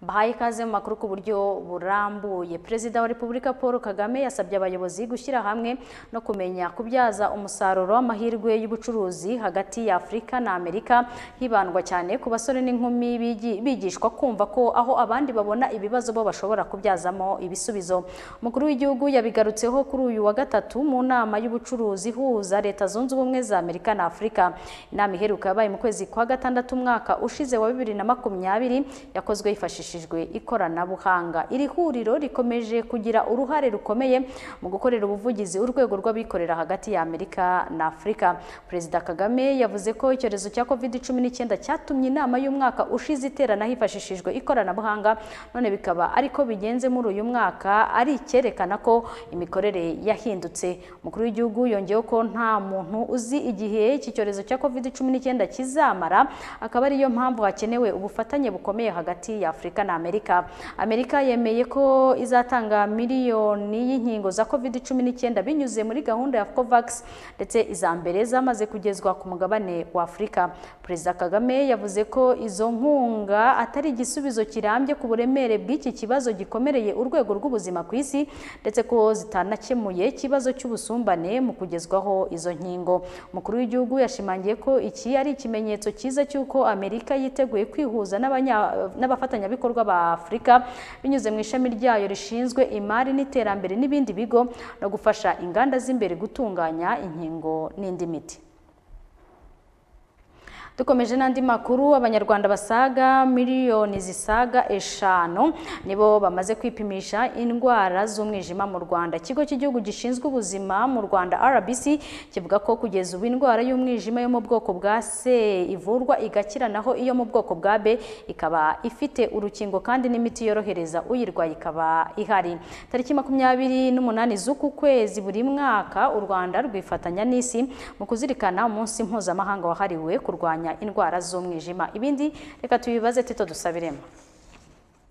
bahaye ikaze mu makuru ku buryo burambuye perezida wa repubulika paul kagame yasabye abayobozi gushyira hamwe no kumenya kubyaza umusaruro w'amahirwe y'ubucuruzi hagati ya afurika na amerika hibandwa cyane ku basore n'inkumi bigi- bigishwa kumva ko aho abandi babona ibibazo bo bashobora kubyazamo ibisubizo umukuru w'igihugu yabigarutseho kuri uyu wa gatatu mu nama y'ubucuruzi ihuza leta zunze ubumwe za amerika na afurika inama iheruka yabaye mu kwezi kwa gatandatu umwaka ushize wa bibiri na makumyabiri yakozwe hifashishijwe ikoranabuhanga iri huriro rikomeje kugira uruhare rukomeye mu gukorera ubuvugizi urwego rw'abikorera hagati ya amerika na afurika perezida kagame yavuze ko icyorezo cya covid cumi n'icyenda cyatumye inama y'umwaka ushize iterana hifashishijwe ikoranabuhanga none bikaba ariko bigenze muri uyu mwaka ari icyerekana ko imikorere yahindutse umukuru w'igihugu yongeyeho ko nta muntu uzi igihe iki cyorezo cya covid cumi n'icyenda kizamara akaba ariyo mpamvu hakenewe ubufatanye bukomeye hagati ya afurika na amerika amerika yemeye ko izatanga miliyoni y'inkingo za covid cumi n'icyenda binyuze muri gahunda ya covax ndetse iza mbere zamaze kugezwa ku mugabane wa afurika perezida kagame yavuze ko izo nkunga atari igisubizo kirambye ku buremere bw'iki kibazo gikomereye urwego rw'ubuzima ku isi ndetse ko zitanakemuye ikibazo cy'ubusumbane mu kugezwaho izo nkingo umukuru w'igihugu yashimangiye ko iki ari ikimenyetso cyiza cy'uko amerika yiteguye kwihuza n'abanya- n'abafatanyabikorwa ba afurika binyuze mu ishami ryayo rishinzwe imari n'iterambere n'ibindi bigo no gufasha inganda z'imbere gutunganya inkingo n'indi miti dukomeje n'andi makuru abanyarwanda basaga miliyoni zisaga eshanu nibo bamaze kwipimisha indwara z'umwijima mu rwanda ikigo cy'igihugu gishinzwe ubuzima mu rwanda rbc kivuga ko kugeza ubu indwara y'umwijima yo mu bwoko bwa c ivurwa igakira naho iyo mu bwoko bwa b ikaba ifite urukingo kandi n'imiti yorohereza uyirwaye ikaba ihari tariki makumyabiri n'umunani z'uku kwezi buri mwaka u rwanda rwifatanya n'isi mu kuzirikana umunsi mpuzamahanga wahariwe kurwanya indwara z'umwijima ibindi reka tubibaze tito dusabiremo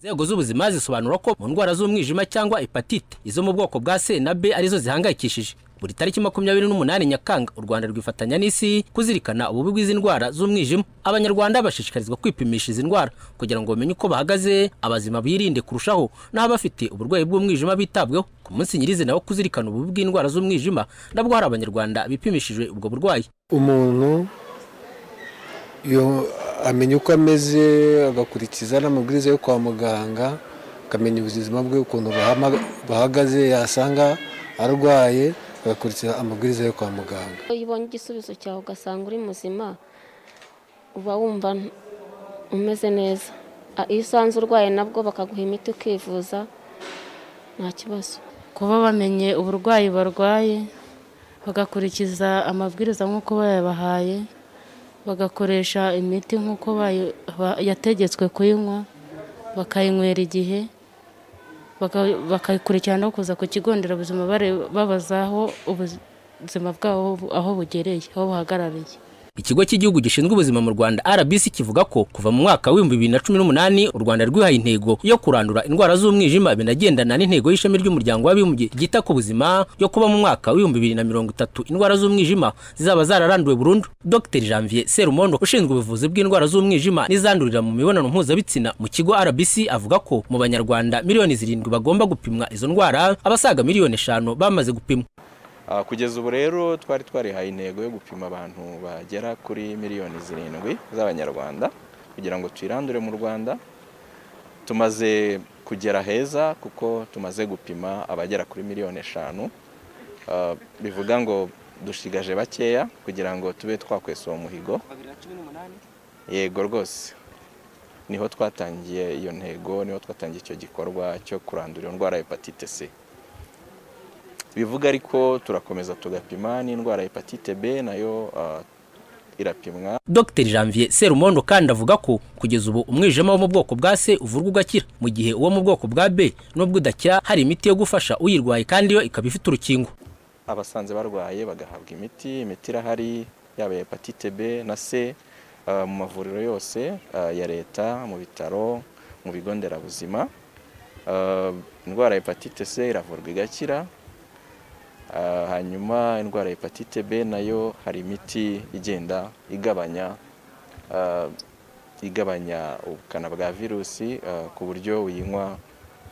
inzego z'ubuzima zisobanura ko mu ndwara z'umwijima cyangwa hepatite izo mu bwoko bwa c na b arizo zihangayikishije buri tariki makumyabiri n'umunani nyakanga u rwanda rwifatanya n'isi kuzirikana ububi bw'izi ndwara z'umwijima abanyarwanda bashishikarizwa kwipimisha izi ndwara kugira ngo bamenye uko bahagaze abazima birinde kurushaho n'abafite uburwayi bw'umwijima bitabweho ku munsi nyirizina wo kuzirikana ububi bw'indwara z'umwijima nabwo hari abanyarwanda bipimishije ubwo burwayi umuntu yo- amenya uko ameze agakurikiza n'amabwiriza yo kwa muganga akamenya ubuzima bwe ukuntu buhama- buhagaze yasanga arwaye agakurikiza amabwiriza yo kwa muganga iyo ubonye igisubizo cyawe ugasanga uri muzima uba wumva n- umeze neza A- iyo usanze urwaye nabwo bakaguha imiti ukivuza nta kibazo kuba bamenye uburwayi barwaye bagakurikiza amabwiriza nk'uko bayabahaye bagakoresha imiti nk'uko bayi- ba- yategetswe kuyinywa bakayinywera igihe baka- bakayikurikirana no kuza ku kigo nderabuzima bare- babaza aho ubuzima bwabo bu- aho bugereye aho buhagarariye ikigo cy'igihugu gishinzwe ubuzima mu rwanda rbc kivuga ko kuva mu mwaka w'ibihumbi bibiri na cumi n'umunani u rwanda rwihaye intego yo kurandura indwara z'umwijima binagendana n'intego y'ishami ry'umuryango w'abibumbye ryita ku buzima yo kuba mu mwaka w'ibihumbi bibiri na mirongo itatu indwara z'umwijima zizaba zararanduwe burundu dr janvier serumondo ushinzwe ubuvuzi bw'indwara z'umwijima n'izandurira mu mibonano mpuzabitsina mu kigo rbc avuga ko mu banyarwanda miliyoni zirindwi bagomba gupimwa izo ndwara abasaga miliyoni eshanu bamaze gupimwa Ah, kugeza ubu rero twari twarihaye intego yo gupima abantu bagera kuri miliyoni zirindwi z'abanyarwanda kugira ngo twirandure mu rwanda tumaze kugera heza kuko tumaze gupima abagera kuri miliyoni eshanu Ah, bivuga ngo dushigaje bakeya kugira ngo tube twakwesa uwo muhigo yego rwose niho twatangiye iyo ntego niho twatangiye icyo gikorwa cyo kurandura iyo ndwara ya hepatite c bivuga ariko turakomeza tugapima n'indwara ya hepatite b nayo ah, irapimwa dr janvier serumondo kandi avuga ko kugeza ubu umwijima wo mu bwoko bwa c uvurwa ugakira mu gihe uwo mu bwoko bwa b n'ubwo udakira hari imiti yo gufasha uyirwaye kandi yo ikaba ifite urukingo abasanze barwaye bagahabwa imiti imiti irahari yaba iya hepatite b na c ah, mu mavuriro yose ah, ya leta mu bitaro mu bigo nderabuzima Ah, indwara ya hepatite c iravurwa igakira Ah, hanyuma indwara ya hepatite b nayo hari imiti igenda igabanya ah, igabanya ubukana bwa virusi eh, ku buryo uyinywa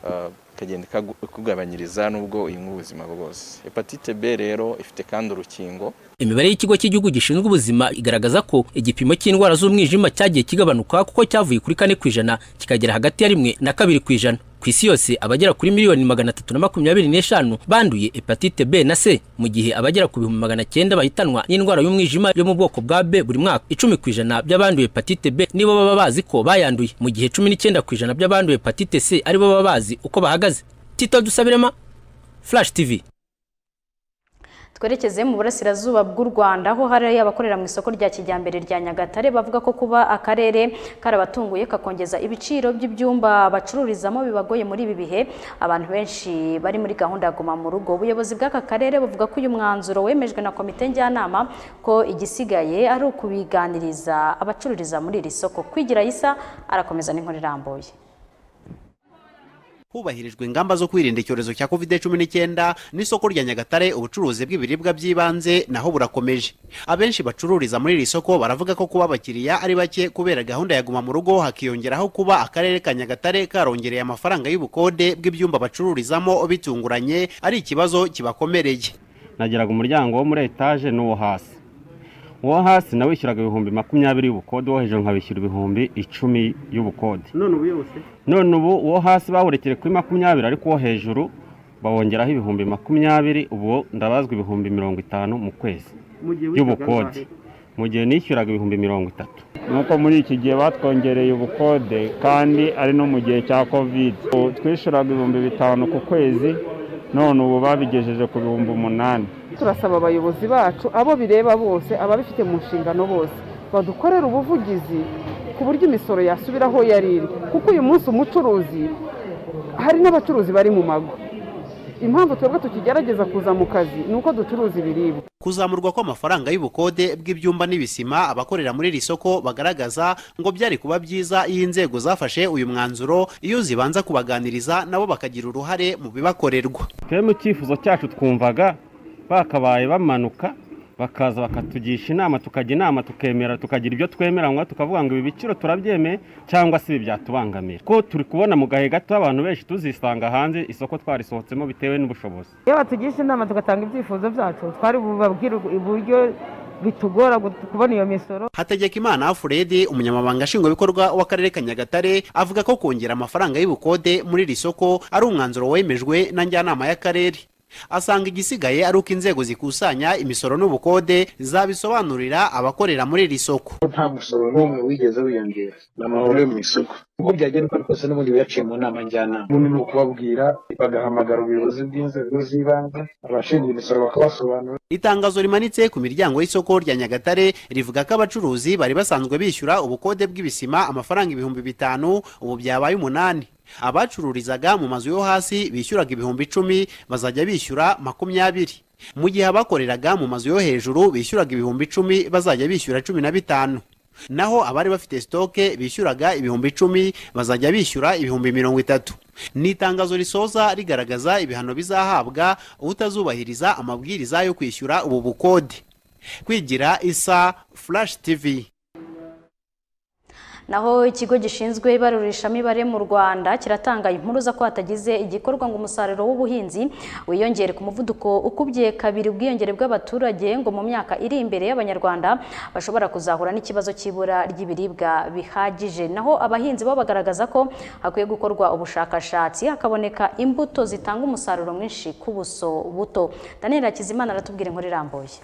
eh, ikagenda ikagu- ikugabanyiriza n'ubwo uyinywa ubuzima bwose hepatite b rero ifite kandi urukingo imibare y'ikigo cy'igihugu gishinzwe ubuzima igaragaza ko igipimo cy'indwara z'umwijima cyagiye kigabanuka kuko cyavuye kuri kane ku ijana kikagera hagati ya rimwe na kabiri ku ijana ku isi yose abagera kuri miliyoni magana atatu na makumyabiri n'eshanu banduye hepatite b na c mu gihe abagera ku bihumbi magana cyenda bahitanwa n'indwara y'umwijima yo mu bwoko bwa b buri mwaka icumi ku ijana by'abanduye hepatite b nibo baba bazi ko bayanduye mu gihe cumi n'icyenda ku ijana by'abanduye hepatite c aribo baba bazi uko bahagaze tito dusabirema flash tv twerekeze mu burasirazuba bw'u rwanda aho hari abakorera mu isoko rya kijyambere rya nyagatare bavuga ko kuba akarere karabatunguye kakongeza ibiciro by'ibyumba bacururizamo bibagoye muri ibi bihe abantu benshi bari muri gahunda ya guma mu rugo ubuyobozi bw'aka karere buvuga ko uyu mwanzuro wemejwe na komite njyanama ko igisigaye ari ukubiganiriza abacururiza muri iri soko kwigira isa arakomeza n'inkuru irambuye hubahirijwe ingamba zo kwirinda icyorezo cya covid cumi n'icyenda n'isoko rya nyagatare ubucuruzi bw'ibiribwa by'ibanze naho burakomeje abenshi bacururiza muri iri soko baravuga ko kuba abakiriya ari bake kubera gahunda ya guma mu rugo hakiyongeraho kuba akarere ka nyagatare karongereye amafaranga y'ubukode bw'ibyumba bacururizamo bitunguranye ari ikibazo kibakomereye nageraga umuryango wo muri etaje n'uwo hasi uwo hasi nawe wishyuraga ibihumbi makumyabiri y'ubukode uwo hejuru nkabishyura ibihumbi icumi y'ubukode none ubu yose none ubu uwo hasi bawurekeye kuri makumyabiri ariko uwo hejuru bawongeraho ibihumbi makumyabiri ubu ndabazwa ibihumbi mirongo itanu mu kwezi mu gihe y'ubukode mu gihe nishyuraga ibihumbi mirongo itatu nuko muri iki gihe batwongereye ubukode kandi ari no mu gihe cya covid Ubu twishyuraga ibihumbi bitanu ku kwezi none ubu babigejeje ku bihumbi umunani turasaba abayobozi bacu abo bireba bose ababifite mu nshingano bose badukorera ubuvugizi ku buryo imisoro yasubira aho yari iri kuko uyu munsi umucuruzi hari n'abacuruzi bari mu mago impamvu twebwe tukigerageza kuza mu kazi ni uko ducuruza ibiribwa kuzamurwa kw'amafaranga y'ubukode bw'ibyumba n'ibisima abakorera muri iri soko bagaragaza ngo byari kuba byiza iyo inzego zafashe uyu mwanzuro iyo zibanza kubaganiriza nabo bakagira uruhare mu bibakorerwa twe mu cyifuzo cyacu twumvaga bakabaye bamanuka bakaza bakatugisha inama tukajya inama tukemera tukagira ibyo twemeranywa tukavuga ngo ibi biciro turabyemeye cyangwa se ibi byatubangamira ko turi kubona mu gahe gato abantu benshi tuzisanga hanze isoko twarisohotsemo bitewe n'ubushobozi iyo batugisha inama tugatanga ibyifuzo byacu twari bubabwire uburyo bitugora kubona iyo misoro hategekimana furedi umunyamabanga nshingwabikorwa w'akarere ka nyagatare avuga ko kongera amafaranga y'ubukode muri iri soko ari umwanzuro wemejwe na njyanama y'akarere asanga igisigaye ari uko inzego zikusanya imisoro n'ubukode zabisobanurira abakorera muri iri soko nta musoro n'umwe wigeze wiyongera ni amahoro yo mu isoko uko byagenda uko ari kose n'ubundi biyaciye mu nama njyanama ubundi ni ukubabwira bagahamagara ubuyobozi bw'inzego z'ibanze abashinzwe imisoro bakabasobanura itangazo rimanitse ku miryango y'isoko rya nyagatare rivuga ko abacuruzi bari basanzwe bishyura ubukode bw'ibisima amafaranga ibihumbi bitanu ubu byabaye umunani abacururizaga mu mazu yo hasi bishyuraga ibihumbi icumi bazajya bishyura makumyabiri mu gihe abakoreraga mu mazu yo hejuru bishyuraga ibihumbi icumi bazajya bishyura cumi na bitanu naho abari bafite sitoke bishyuraga ibihumbi icumi bazajya bishyura ibihumbi mirongo itatu ni itangazo risoza rigaragaza ibihano bizahabwa utazubahiriza amabwiriza yo kwishyura ubu bukode kwigira isa flash tv naho ikigo gishinzwe ibarurishamibare mu rwanda kiratanga inkuru za ko hatagize igikorwa ngo umusaruro w'ubuhinzi wiyongere ku muvuduko ukubye kabiri ubwiyongere bw'abaturage ngo mu myaka iri imbere y'abanyarwanda bashobora kuzahura n'ikibazo cy'ibura ry'ibiribwa bihagije naho abahinzi bo bagaragaza ko hakwiye gukorwa ubushakashatsi hakaboneka imbuto zitanga umusaruro mwinshi ku buso buto daniel hakizimana aratubwira inkuru irambuye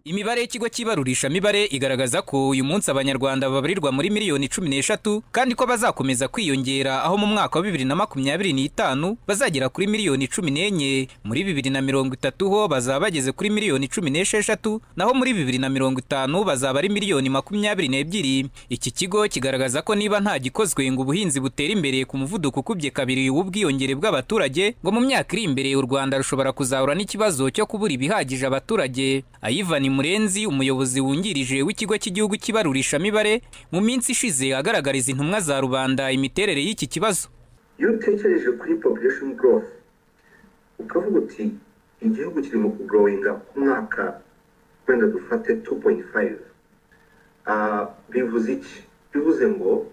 Imibare y'ikigo cy'ibarurisha mibare igaragaza ko uyu munsi abanyarwanda babarirwa muri miliyoni cumi n'eshatu kandi ko bazakomeza kwiyongera aho mu mwaka wa bibiri na makumyabiri n'itanu bazagera kuri miliyoni cumi n'enye muri bibiri na mirongo itatu ho bazaba bageze kuri miliyoni cumi n'esheshatu naho muri bibiri na mirongo itanu bazaba ari miliyoni makumyabiri n'ebyiri iki kigo kigaragaza ko niba nta gikozwe ngo ubuhinzi butere imbere ku muvuduko ukubye kabiri w'ubwiyongere bw'abaturage ngo mu myaka iri imbere u Rwanda rushobora kuzahura n'ikibazo cyo kubura ibihagije abaturage Ivan Murenzi umuyobozi wungirije w'ikigo cy'igihugu cy'ibarurishamibare mu minsi ishize agaragariza intumwa za rubanda imiterere y'iki kibazo iyo utekereje kuri population growth ukavuga uti igihugu kiri mu kugrowinga ku mwaka wenda dufate 2.5 Ah, bivuze iki bivuze ngo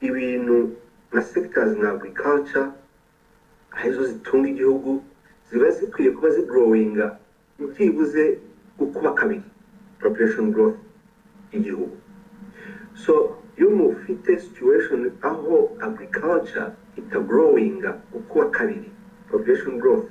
ibintu nka sekitazi nka agriculture arizo zitunga igihugu ziba zikwiye kuba zigrowinga byibuze ukuba kabiri population growth y'igihugu so iyo mufite situation aho agriculture itagrowinga ukuba kabiri population growth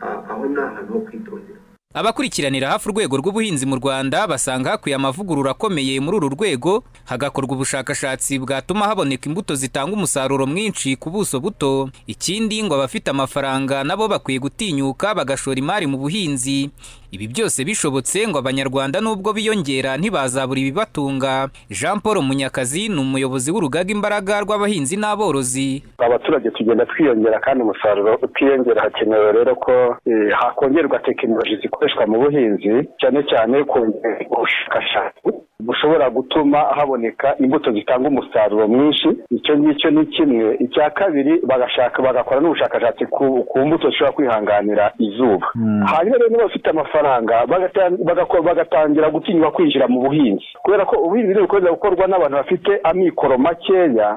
ah, aho ni ahantu ho kwitondera Abakurikiranira hafi urwego rw'ubuhinzi mu Rwanda basanga hakwiye amavugurura akomeye muri uru rwego hagakorwa ubushakashatsi bwatuma haboneka imbuto zitanga umusaruro mwinshi ku buso buto. Ikindi ngo abafite amafaranga nabo bakwiye gutinyuka bagashora imari mu buhinzi. Ibi byose bishobotse ngo Abanyarwanda nubwo biyongera ntibazabura ibibatunga. Jean Paul Munyakazi ni umuyobozi w'urugaga imbaraga rw'abahinzi n'aborozi. abaturage tugenda twiyongera kandi umusaruro ukiyongera hakenewe rero ko eh, hakongerwa tekinoloji zikoreshwa mu buhinzi cyane cyane kongera ubushakashatsi bushobora gutuma haboneka imbuto zitanga umusaruro mwinshi icyo ngicyo ni kimwe icya kabiri bagashaka bagakora n'ubushakashatsi ku, ku mbuto zishobora kwihanganira izuba hanyuma rero n'abafite amafaranga bagata- bagako- bagatangira gutinywa kwinjira mu buhinzi kubera ko ubuhinzi bukomeza gukorwa n'abantu bafite amikoro makeya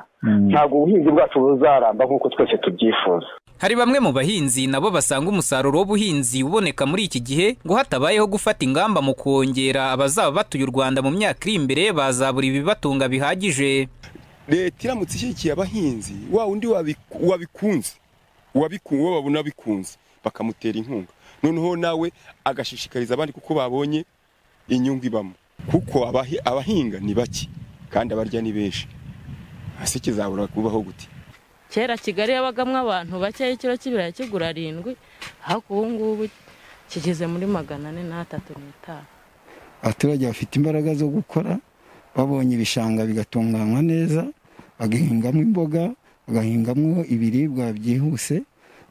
ntabwo ubuhinzi bwacu buzaramba nk'uko twese tubyifuza Hari bamwe mu bahinzi nabo basanga umusaruro w'ubuhinzi uboneka muri iki gihe ngo hatabayeho gufata ingamba mu kongera abazaba batuye u Rwanda mu myaka iri imbere bazabura ibibatunga bihagije. leta iramutse ishyigikiye abahinzi wa undi wabiku- wabikunze uwabikunze uwo babona bikunze bakamutera inkunga noneho nawe agashishikariza abandi kuko babonye inyungu ibamo kuko abahi- abahinga ni bake kandi abarya ni benshi hasi kizabura kubaho gute kera kigali yabagamo abantu bakeya ikiro cy'ibirayi kigura arindwi ariko ubu ngubu kigeze muri magana ane n'atatu n'itanu abaturage bafite imbaraga zo gukora babonye ibishanga bigatunganywa neza bagahingamo imboga bagahingamo ibiribwa byihuse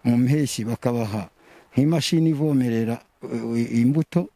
mu mpeshyi bakabaha nk'imashini ivomerera eh, imbuto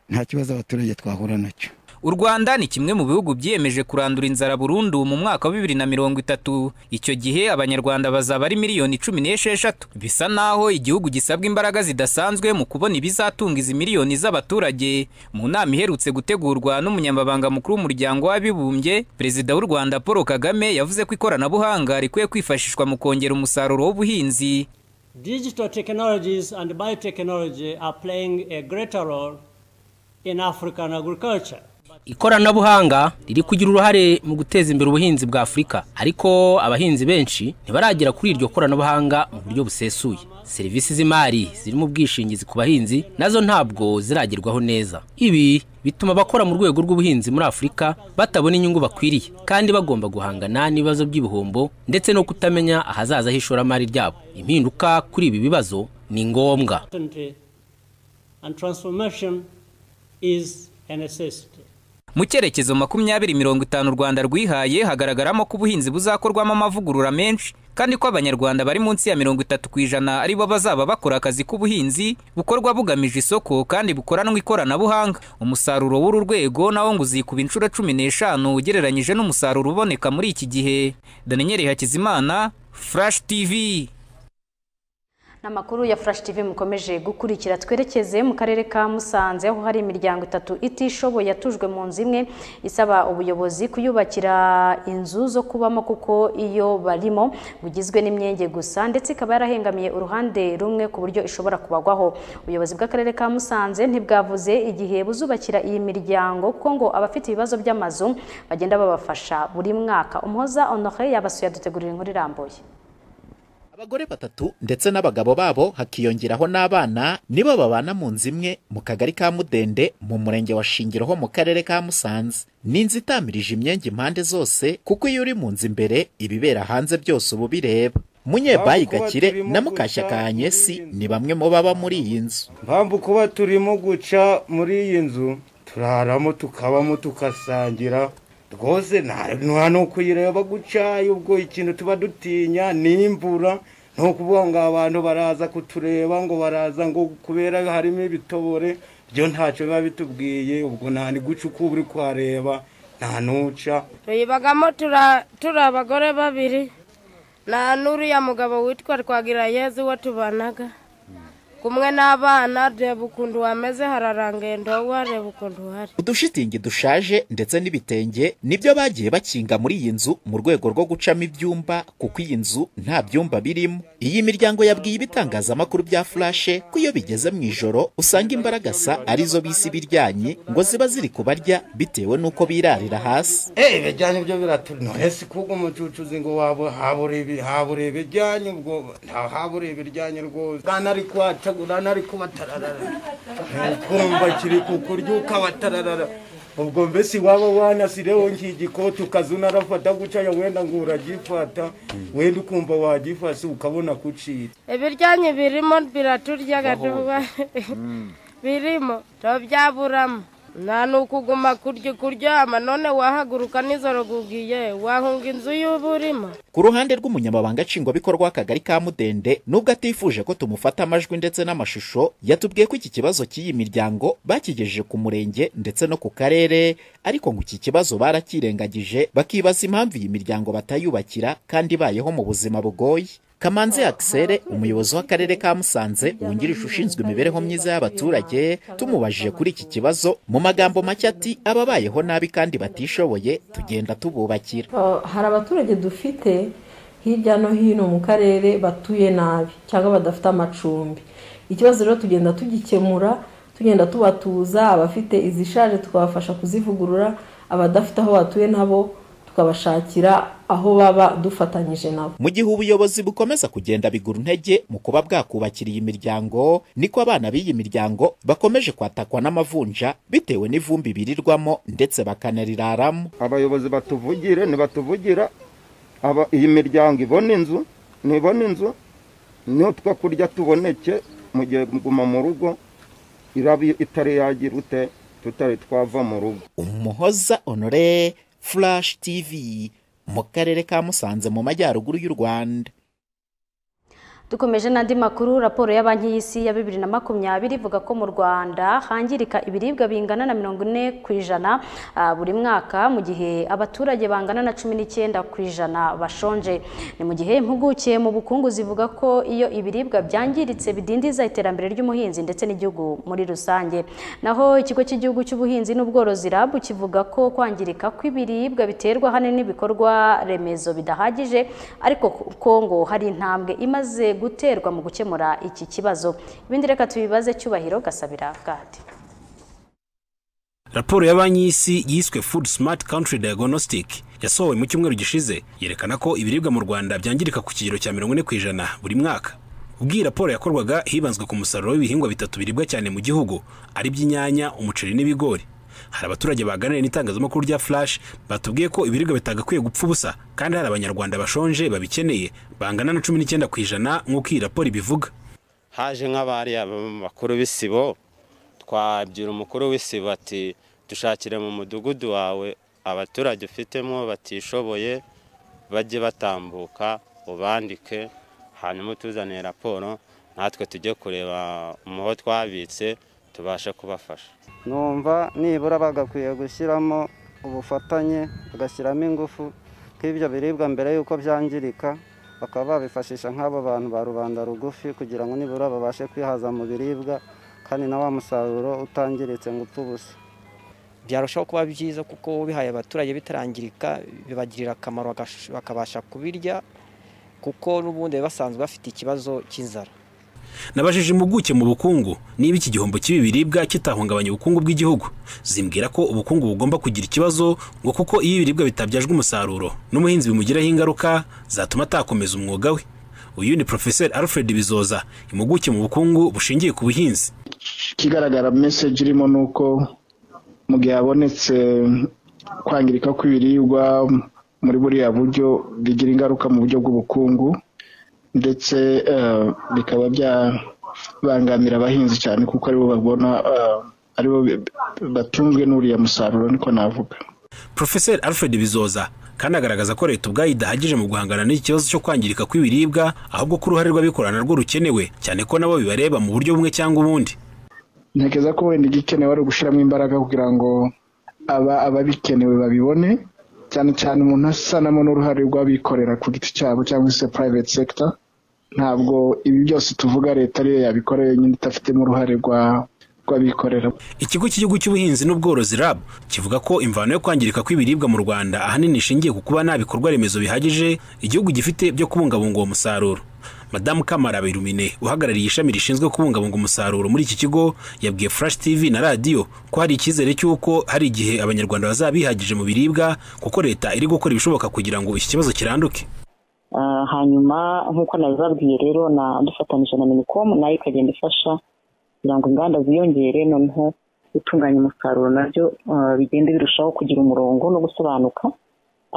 nta kibazo abaturage twahura nacyo U Rwanda ni kimwe mu bihugu byiyemeje kurandura inzara burundu mu mwaka wa bibiri na mirongo itatu. Icyo gihe Abanyarwanda bazaba ari miliyoni cumi n'esheshatu. Bisa naho igihugu gisabwa imbaraga zidasanzwe mu kubona ibizatunga izi miliyoni z'abaturage. Mu nama iherutse gutegurwa n'umunyamabanga mukuru w'umuryango w'abibumbye, Perezida w'u Rwanda Paul Kagame yavuze ko ikoranabuhanga rikwiye kwifashishwa mu kongera umusaruro w'ubuhinzi. Digital technologies and biotechnology are playing a greater role in African agriculture. ikoranabuhanga riri kugira uruhare mu guteza imbere ubuhinzi bwa afurika ariko abahinzi benshi ntibaragera kuri iryo koranabuhanga mu buryo busesuye serivisi z'imari zirimo ubwishingizi ku bahinzi nazo ntabwo ziragerwaho neza ibi bituma abakora mu rwego rw'ubuhinzi muri afurika batabona inyungu bakwiriye kandi bagomba guhangana n'ibibazo by'ibihombo ndetse no kutamenya ahazaza h'ishoramari ryabo impinduka kuri ibi bibazo ni ngombwa Certainty and transformation is a necessity. Mu cyerekezo makumyabiri mirongo itanu u Rwanda rwihaye hagaragaramo ko ubuhinzi buzakorwamo amavugurura menshi kandi ko Abanyarwanda bari munsi ya mirongo itatu ku ijana ari bo bazaba bakora akazi k'ubuhinzi bukorwa bugamije isoko kandi bukoranwa ikoranabuhanga umusaruro w'uru rwego nawo ngo uzikuba inshuro cumi n'eshanu ugereranyije n'umusaruro uboneka muri iki gihe Daniel Hakizimana Flash TV n'amakuru ya furashi tivi mukomeje gukurikira twerekeze mu karere ka musanze aho hari imiryango itatu itishoboye yatujwe mu nzu imwe isaba ubuyobozi kuyubakira inzu zo kubamo kuko iyo barimo bugizwe n'imyenge gusa ndetse ikaba yarahengamiye uruhande rumwe ku buryo ishobora kubagwaho ubuyobozi bw'akarere ka musanze ntibwavuze igihe buzubakira iyi miryango kuko ngo abafite ibibazo by'amazu bagenda babafasha buri mwaka umuhoza onohe yabasuye adutegurira inkuru irambuye abagore batatu ndetse n'abagabo babo hakiyongeraho n'abana nibo babana mu nzu imwe mu kagari ka mudende mu murenge wa shingiro ho mu karere ka musanze ni inzu itamirije imyenge impande zose kuko iyo uri mu nzu imbere ibibera hanze byose uba ubireba munyebayi Mpamvu kuba gakire turimo na mukashyaka hanyesi ni bamwe mu baba muri iyi nzu mpamvu kuba turimo guca muri iyi nzu turaramo tukabamo tugasangira rwose nta nta ni ukuyireba guca ubwo ikintu tuba dutinya ni imvura ni ukuvuga ngo abantu baraza kutureba ngo baraza ngo kubera harimo ibitobore byo ntacyo biba bitubwiye ubwo nta ni guca uko uba uri kuhareba nta n'uca tuyibagamo tura- turi abagore babiri na n'uriya mugabo witwa twagirayezu uwo tubanaga kumwe n'abana reba ukuntu wameze hararangaye ndobo reba ukuntu uhari udushitingi dushaje ndetse n'ibitenge nibyo bagiye bakinga muri iyi nzu mu rwego rwo gucamo ibyumba kuko iyi nzu nta byumba birimo iyi miryango yabwiye ibitangazamakuru bya furashe ko iyo bigeze mu ijoro usanga imbaragasa arizo bisi ibiryanye ngo ziba ziri kubarya bitewe n'uko birarira hasi eee bijyanye ibyo biratunure si kuko umucucuzi ngo wabo habure habure ibijyanye ubwo nta habure ibijyanye rwose nari kwacagura nari kubatararara ntukumva kiri kukuryuka batararara ubwo mbese waba wanasireho nk'igikoti ukaza unarafata guca ya wenda ngo uragifata wenda ukumva wagifase ukabona kucira ibiryanyi birimo biraturyaga tuba birimo tubyaburamo nta n'ukuguma kurya kuryama none wahaguruka nijoro gugiye wahunga inzu y'uba urimo ku ruhande rw'umunyamabanga nshingwabikorwa w'akagari ka mudende nubwo atifuje ko tumufata amajwi ndetse n'amashusho yatubwiye ko iki kibazo cy'iyi miryango bakigejeje ku murenge ndetse no ku karere ariko ngo iki kibazo barakirengagije bakibaza impamvu iyi miryango batayubakira kandi ibayeho mu buzima bugoye kamanzi akisere umuyobozi w'akarere ka musanze wungirije ushinzwe imibereho myiza y'abaturage tumubajije kuri iki kibazo mu magambo make ati ababayeho nabi kandi batishoboye tugenda tububakira Uh, hari abaturage dufite hirya no hino mu karere batuye nabi cyangwa badafite amacumbi ikibazo rero tugenda tugikemura tugenda tubatuza abafite izishaje tukabafasha kuzivugurura abadafite aho batuye nabo tukabashakira aho baba dufatanyije nabo mu gihe ubuyobozi bukomeza kugenda bigura intege mu kuba bwakubakira iyi miryango niko abana b'iyi miryango bakomeje kwatakwa n'amavunja bitewe n'ivumbi birirwamo ndetse bakanariraramo abayobozi batuvugire ntibatuvugira aba iyi miryango ibona inzu ntibona inzu n'utwo kurya tuboneke mu gihe guma mu rugo iraba itari yagira ute tutari twava mu rugo umuhoza honore furashi tivi mu karere ka musanze mu majyaruguru y'u rwanda dukomeje n'andi makuru raporo ya banki y'isi ya bibiri na makumyabiri ivuga ko mu rwanda hangirika ibiribwa bingana na mirongo ine ku ijana ah, buri mwaka mu gihe abaturage bangana na cumi n'icyenda ku ijana bashonje ni mu gihe impuguke mu bukungu zivuga ko iyo ibiribwa byangiritse bidindiza iterambere ry'umuhinzi ndetse n'igihugu muri rusange naho ikigo cy'igihugu cy'ubuhinzi n'ubworozi rabu kivuga ko kwangirika kw'ibiribwa biterwa ahanini n'ibikorwa remezo bidahagije ariko ko ngo hari intambwe imaze guterwa mu gukemura iki kibazo ibindi reka tubibaze cyubahiro gasabira bwate raporo ya banki y'isi yiswe food smart country diagnostic yasohowe mu cyumweru gishize yerekana ko ibiribwa mu rwanda byangirika ku kigero cya mirongo ine ku ijana buri mwaka ubwo iyi raporo yakorwaga hibanzwe ku musaruro w'ibihingwa bitatu biribwa cyane mu gihugu ari by'inyanya umuceri n'ibigori hari abaturage baganiriye n'itangazamakuru rya flash batubwiye ko ibiribwa bitagakwiye gupfa ubusa kandi hari abanyarwanda bashonje babikeneye bangana na cumi n'icyenda ku ijana nk'uko iyi raporo ibivuga haje nk'abari bakuru b'isibo twabwira umukuru w'isibo ati dushakire mu mudugudu wawe abaturage ufitemo batishoboye bajye batambuka ubandike hanyuma utuzaniye raporo natwe tujye kureba mu ho twabitse tubashe kubafasha numva nibura bagakwiye gushyiramo ubufatanye bagashyiramo ingufu nk'ibyo biribwa mbere y'uko byangirika bakaba babifashisha nk'abo bantu ba rubanda rugufi kugira ngo nibura babashe kwihaza mu biribwa kandi na wa musaruro utangiritse ngo upfe ubusa byarushaho kuba byiza kuko bihaye abaturage bitarangirika bibagirira akamaro bagash- bakabasha kubirya kuko n'ubundi bari basanzwe bafite ikibazo cy'inzara nabajije impuguke mu bukungu niba iki gihombo cy'ibi biribwa kitahungabanya ubukungu bw'igihugu zimbwira ko ubukungu bugomba kugira ikibazo ngo kuko iyo ibiribwa bitabyajwe umusaruro n'umuhinzi bimugiraho ingaruka zatuma atakomeza umwuga we uyu ni porofeseri alfred bizoza impuguke mu bukungu bushingiye ku buhinzi ikigaragara meseje irimo ni uko mu gihe habonetse kwangirika kw'ibiribwa muri buriya buryo bigira ingaruka mu buryo bw'ubukungu ndetse eh, bikaba byabangamira abahinzi cyane kuko aribo babona eh, aribo batunzwe n'uriya musaruro niko navuga porofeseri alfred bizoza kandi agaragaza ko leta ubwayo idahagije mu guhangana n'iki kibazo cyo kwangirika kw'ibiribwa ahubwo ko uruhare rw'abikorana rwo rukenewe cyane ko nabo bibareba mu buryo bumwe cyangwa ubundi ntekereza ko wenda igikenewe ari ugushyiramo imbaraga kugira ngo aba ababikenewe babibone cyane cyane umuntu asanamo n'uruhare rw'abikorera ku giti cyabo cyangwa se private sector ntabwo ibi byose tuvuga leta ariyo yabikora yonyine idafitemo uruhare rw'abikorera ikigo cy'igihugu cy'ubuhinzi n'ubworozi RAB kivuga ko imvano yo kwangirika kw'ibiribwa mu rwanda ahanini ishingiye ku kuba nta bikorwa remezo bihagije igihugu gifite byo kubungabunga uwo musaruro madamu kamara birumine uhagarariye ishami rishinzwe kubungabunga umusaruro muri iki kigo yabwiye flash tv na radiyo ko hari icyizere cy'uko hari igihe abanyarwanda bazaba bihagije mu biribwa kuko leta iri gukora ibishoboka kugira ngo iki kibazo kiranduke Ah, hanyuma nk'uko nabibabwiye rero na dufatanyije na minicom nayo ikagenda ifasha kugira ngo inganda ziyongere noneho gutunganya umusaruro nabyo ah, bigende birushaho kugira umurongo no gusobanuka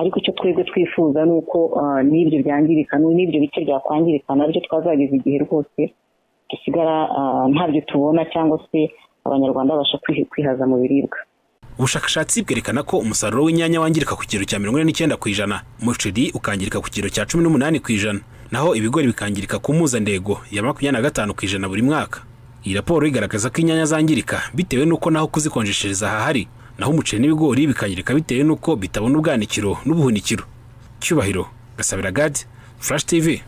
ariko icyo twebwe twifuza ni uko ah, n'ibyo byangirika n'ibyo bice byakwangirika nabyo twazageza igihe rwose dusigara ah, ntabyo tubona cyangwa se abanyarwanda babasha kwiha- kwihaza mu biribwa ubushakashatsi bwerekana ko umusaruro w'inyanya wangirika ku kigero cya mirongo ine n'icyenda ku ijana umuceri ukangirika ku kigero cya cumi n'umunani ku ijana naho ibigori bikangirika ku mpuzandego ya makumyabiri na gatanu ku ijana buri mwaka iyi raporo igaragaza ko inyanya zangirika bitewe n'uko naho kuzikonjeshereza hahari naho umuceri n'ibigori bikangirika bitewe n'uko bitabona ubwanikiro n'ubuhunikiro cyubahiro gasabira gadi furashi tivi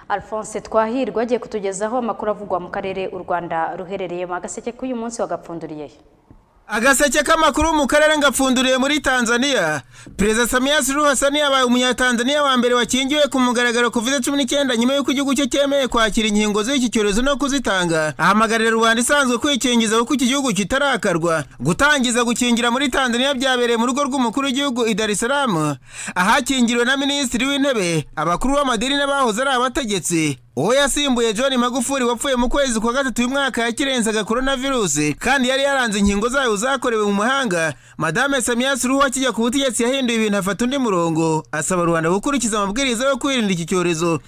Alphonse Twahirwa agiye kutugezaho amakuru avugwa mu karere u Rwanda ruherereyemo agaseke k'uyu munsi wagapfunduriyeyo agaseke k'amakuru mu karere ngapfunduriye muri tanzania perezida samiya suluhu hasani yabaye umunyatanzaniya wa mbere wakingiwe ku mugaragaro covid cumi n'icyenda nyuma y'uko igihugu cye cyemeye kwakira inkingo z'iki cyorezo no kuzitanga ahamagarira rubanda isanzwe kwikingiza kuko iki gihugu kitarakarwa gutangiza gukingira muri tanzania byabereye mu rugo rw'umukuru w'igihugu i dar es salaam ahakingiriwe na minisitiri w'intebe abakuru b'amadini n'abahoze ari abategetsi uwo yasimbuye john magufuri wapfuye mu kwezi kwa gatatu y'umwaka yakirenzaga virusi kandi yari yaranze inkingo zayo zakorewe mu mahanga madame samiya suruhu akijya ku butegetsi yahinduye ibintu afata undi murongo asaba rubanda gukurikiza amabwiriza yo kwirinda iki cyorezo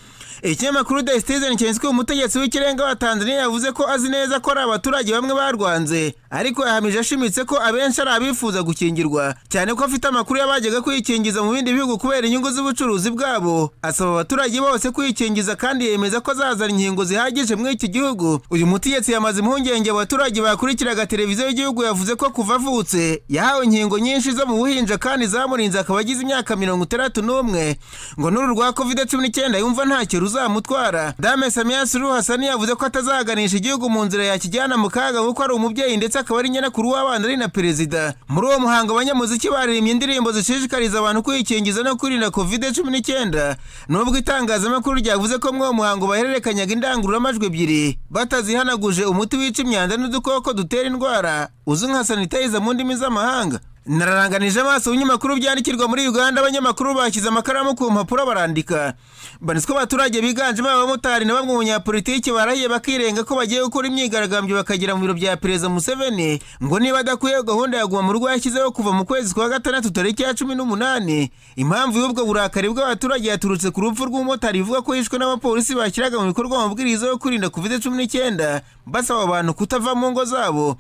ikinyamakuru the citizen cyanditswe umutegetsi w'ikirenga wa tanzania yavuze ko azi neza ko ari abaturage bamwe barwanze ariko yahamije ashimitse ko abenshi ari abifuza gukingirwa cyane ko afite amakuru y'abajyaga kwikingiza mu bindi bihugu kubera inyungu z'ubucuruzi bwabo asaba abaturage bose kwikingiza kandi yemeza ko azazana inkingo zihagije muri iki gihugu uyu mutegetsi yamaze impungenge abaturage bakurikiraga televiziyo y'igihugu yavuze ko kuva avutse yahawe inkingo nyinshi zo mu buhinja kandi zamurinze akaba agize imyaka mirongo itandatu n'umwe ngo n'uru rwa covid cumi n'icyenda yumva ntacyo ruzamutwara dame samiya suruhu hasani yavuze ko atazaganisha igihugu mu nzira yakijyana mu kaga kuko ari umubyeyi ndetse akaba ari nyirakuru w'abana ari na perezida muri uwo muhango abanyamuziki baririmbye indirimbo zishishikariza abantu kwikingiza no kwirinda covid cumi n'icyenda nubwo itangazamakuru ryavuze ko muri uwo muhango bahererekanyaga indangururamajwi ebyiri batazihanaguje umuti wica imyanda n'udukoko dutera indwara uzwi nka sanitayiza mu ndimi z'amahanga nararanganije amaso ibinyamakuru byandikirwa muri uganda abanyamakuru bashyize amakaramu ku mpapuro barandika banitswe abaturage biganjemo abamotari na bamwe mu banyapolitiki barahiye bakirenga ko bagiye gukora imyigaragambyo bakagera mu biro bya perezida museveni ngo niba adakwiye gahunda ya guma mu rugo yashyizeho kuva mu kwezi kwa gatandatu tariki ya cumi n'umunani impamvu y'ubwo burakari bw'abaturage yaturutse ku rupfu rw'umumotari bivugwa ko yishwe n'abapolisi bashyiraga mu bikorwa amabwiriza yo kwirinda covid cumi n'icyenda basaba abantu kutava mu ngo zabo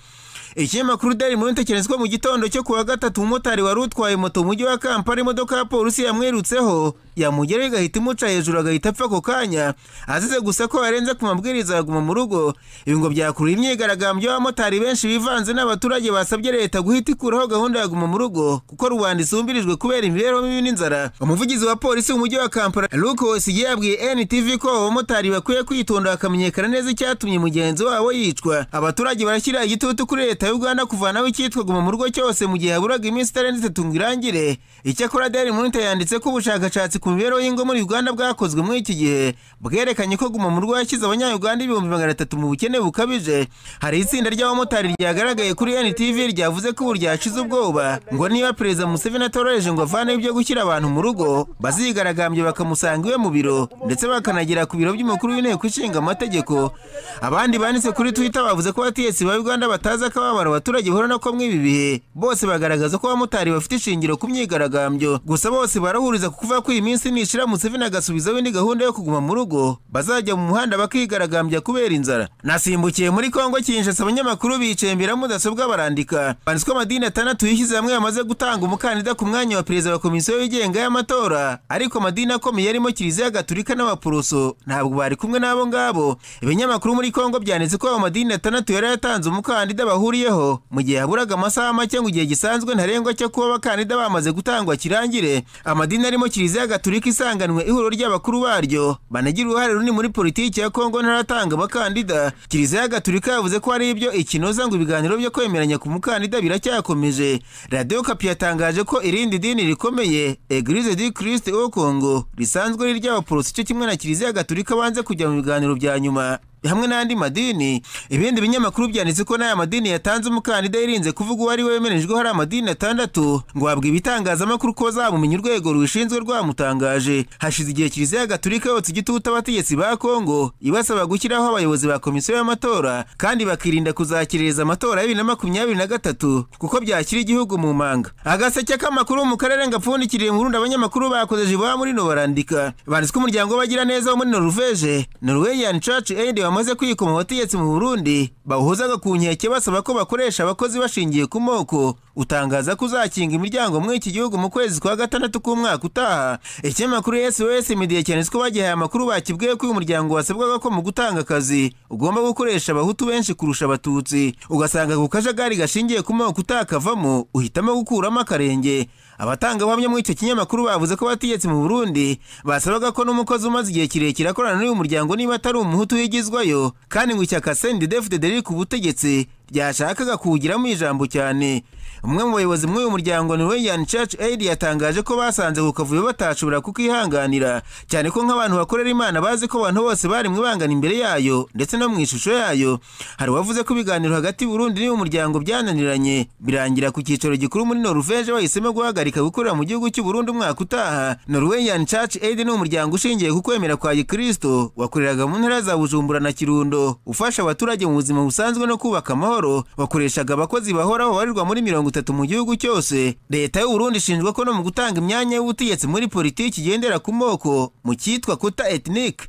ikinyamakuru daily monitor cyaniswe mu gitondo cyo kuwa gatatu umumotari wari utwaye moto mu mujyi wa kampala imodoka ya polisi yamwirutseho yamugeraho igahita imuca hejuru agahita apfa ako kanya azize gusa ko yarenze ku mabwiriza aguma mu rugo ibi ngo byakurura imyigaragambyo y'abamotari benshi bivanze n'abaturage basabye leta guhita ikuraho gahunda ya guma mu rugo kuko rubanda isumbirijwe kubera imibereho mibi n'inzara umuvugizi wa polisi w'umujyi wa kampala luke wosigiye yabwiye ntv ko abamotari bakwiye kwitonda bakamenyekana neza icyatumye mugenzi wabo yicwa abaturage barashyira igitutu kuri leta ya uganda kuvanaho icyitwa guma mu rugo cyose mu gihe haburaga iminsi itarenze itatu ngo irangire icyakora daily monitor yanditse ko ubushakashatsi ku mibereho y'ingo muri uganda bwakozwe muri iki gihe bwerekanye ko guma mu rugo yashyize abanyayuganda ibihumbi magana atatu mu bukene bukabije hari itsinda ry'abamotari ryagaragaye kuri ntv ryavuze ko ubu ryashize ubwoba ngo niba perezida museveni atoroheje ngo avaneho ibyo gushyira abantu mu rugo bazigaragambye bakamusanga iwe mu biro ndetse bakanagera ku biro by'umukuru w'inteko ishinga amategeko abandi banditse kuri twitter bavuze ko abategetsi ba uganda batazi akababaro abaturage bahura nako mw'ibi bihe bose bagaragaza ko abamotari bafite ishingiro ku myigaragambyo gusa bose barahuriza ku kuvuga ko iyi minsi nishira museveni agasubizaho indi gahunda yo kuguma mu rugo bazajya mu muhanda bakigaragambya kubera inzara nasimbukiye muri kongo kinshasa abanyamakuru bicembera mudasobwa barandika banditswe amadini atandatu yishyize hamwe yamaze gutanga umukandida ku mwanya wa perezida wa komisiyo yigenga y'amatora ariko amadini akomeye arimo kiliziya gatulika n'abaporoso ntabwo bari kumwe n'abo ngabo ibinyamakuru muri kongo byanditse ko ayo madini atandatu yari yatanze umukandida bahuriyeho mu gihe haburaga amasaha make ngo igihe gisanzwe ntarengwa cyo kuba abakandida bamaze gutangwa kirangire amadini arimo kiliziya gatulika gaturika isanganwe ihuriro ry'abakuru baryo banagira uruhare runini muri politiki ya kongo ntaratanga abakandida kiliziya gaturika yavuze ko hari ibyo ikinoza ngo ibiganiro byo kwemeranya ku mukandida biracyakomeje radiyo kapi yatangaje ko irindi dini rikomeye eglise du christ au congo risanzwe ari iry'abaporoso cyo kimwe na kiliziya gaturika banze kujya mu biganiro bya nyuma hamwe n'andi madini ibindi binyamakuru byanditse ko n'aya madini yatanze umukandida yirinze kuvuga uwo ari we wemerejweho hari amadini atandatu ngo habwe ibitangazamakuru ko bazabumenya urwego rubishinzwe rwamutangaje hashize igihe kiliziya gaturika yotsa igitutu abategetsi ba kongo ibasaba gushyiraho abayobozi ba komisiyo y'amatora kandi bakirinda kuzakiririza amatora ya bibiri na makumyabiri na gatatu kuko byashyira igihugu mu manga agaseke k'amakuru mu karere ngapfundikiriye mu rundi abanyamakuru bakoze jibuha muri no barandika banditswe umuryango w'abagiraneza wo muri noruveje norwegian church aid wamaze kwikoma abategetsi mu burundi bawuhozaga ku nkeke basaba ko bakoresha abakozi bashingiye ku moko utangaza ko uzakinga imiryango muri iki gihugu mu kwezi kwa gatandatu k'umwaka utaha ikinyamakuru sos media cyanditse ko bagihaye amakuru bakibwiye ko uyu muryango wasabwaga ko mu gutanga akazi ugomba gukoresha abahutu benshi kurusha abatutsi ugasanga ku kajagari gashingiye ku moko utakavamo uhitamo gukuramo akarenge abatangabuhamya muri icyo kinyamakuru bavuze ko abategetsi mu burundi basabaga ko n'umukozi umaze igihe kirekire akorana n'uyu muryango niba atari umuhutu wigizwayo kandi ngo ishyaka cndf dederic ubutegetsi ryashakaga kuwugiramo ijambo cyane umwe mu bayobozi muri uyu muryango norwegian church aid yatangaje ko basanze ku kavuyo batashobora kukihanganira cyane ko nk'abantu bakorera imana bazi ko abantu bose bari mu ibangana imbere yayo ndetse no mu ishusho yayo hari uwavuze ko ibiganiro hagati y'uburundi n'uyu muryango byananiranye birangira ku cyicaro gikuru muri noruveje bahisemo guhagarika gukorera mu gihugu cy'uburundi umwaka utaha norwegian church aid ni umuryango ushingiye ku kwemera kwa gikristo wakoreraga mu ntara za bujumbura na kirundo ufasha abaturage mu buzima busanzwe no kubaka amahoro amahoro bakoreshaga abakozi bahoraho barirwa muri mirongo itatu mu gihugu cyose leta y'uburundi ishinjwa ko no mu gutanga imyanya y'ubutegetsi muri politiki igendera ku moko mu cyitwa kuta etinike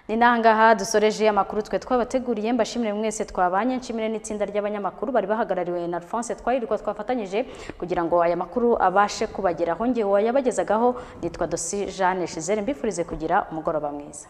ni nangaha dusoreje amakuru twe twabateguriye mbashimire mwese twabanye nshimire n'itsinda ry'abanyamakuru bari bahagarariwe na alphonse twayirirwa twafatanyije kugira ngo aya makuru abashe kubageraho ngewe wayabagezagaho nitwa dosi jeanne shizere mbifurize kugira umugoroba mwiza